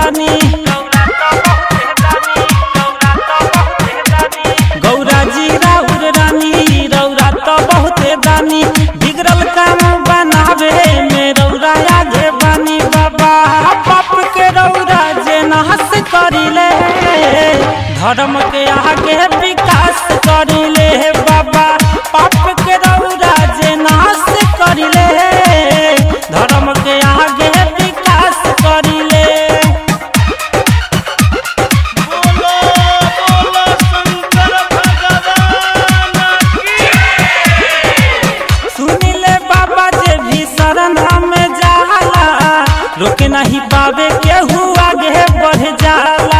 दानी गौरा जी राउर रानी रौरा तो बहुते दानी बिगड़ल काम बनावे में रौरा आगे बानी बाबा बाप के रौरा जे नहस करिले धर्म के आगे विकास करिले बाबा पाप के रौरा जे नाश करिले धर्म के आगे विकास करिले बोलो बोलो शंकर भगवान की सुनिले बाबा जे भी शरण में जाला रोके नहीं पावे केहू आगे बढ़ जाला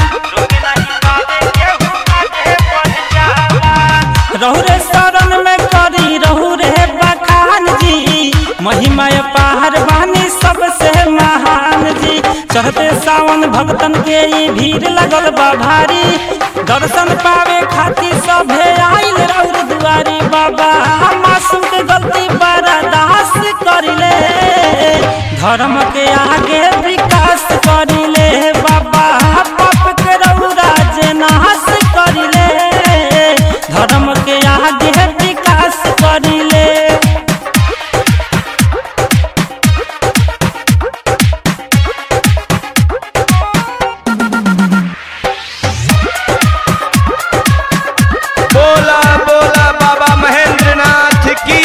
रहु रे शरण में करी रहु रे बखान जी महिमा पार बानी सबसे महान जी चढ़ते सावन भक्तन के ई भीड़ लगल बा भारी दर्शन पावे खातिर सभे आइल रौर दुआरी बाबा मासूम के गलती बर्दास करिले धर्म के आगे विकास करिले बाबा पाप के रौरा जे नाश करिले धर्म के आगे विकास करिले बोला बोला बाबा महेंद्र नाथ की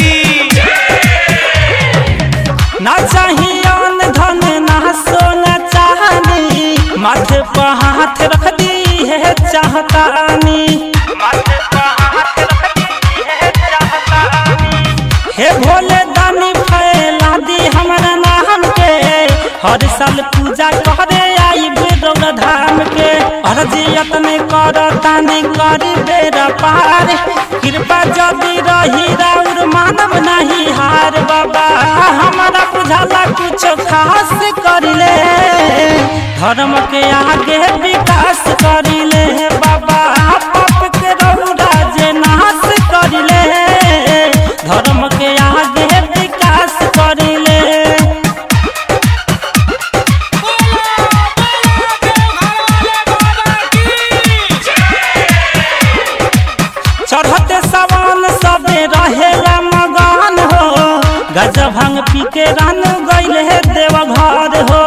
ना चाहिए अन्न धन ना सोना चाहनी माथे पर हाथ रख दी है चाहतानी हे भोले दानी फैला दी हमारा नाम के हर साल पूजा करे आई बेरौल धाम के अर्जियत में कर तानी करी बेरा पार कृपा जदी रही राउर मानव नहीं हार बाबा हमारा बुझाला कुछ खास करिले धर्म के आगे विकास करिले बाबा पाप के रौरा जे नाश करिले धर्म के आगे विकास करिले चढ़ते सवान सबे रहेला मगन हो गजब भांग पी के रन गइल है देवघर हो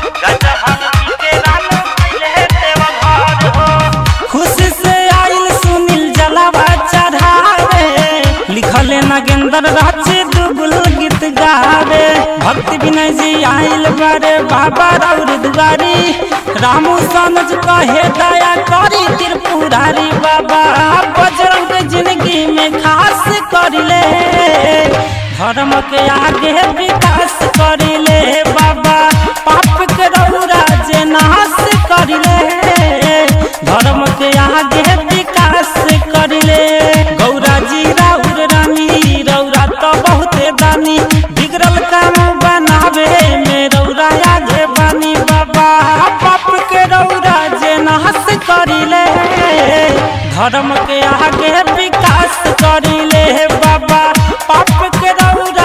खुशी से आइल सुनील जलावा चढ़ावे लिखले नगेंद्र राचे दुगुल गीत गावे भक्ति विनय जी आइल बारे बाबा रौर दुआरी रामू सनज कहे दया करी त्रिपुरारी बाबा बजरंग के जिंदगी में खास करिले धर्म के आगे विकास करिले बाबा पाप के रौरा जे नाश करिले धर्म के आगे विकास करिले गौरा जी राउर रानी रौरा तो बहुते दानी बिगड़ल काम बनावे में रौरा आगे बानी बाबा पाप के रौरा जे नाश करिले धर्म के आगे विकास करिले बाबा पाप के रौरा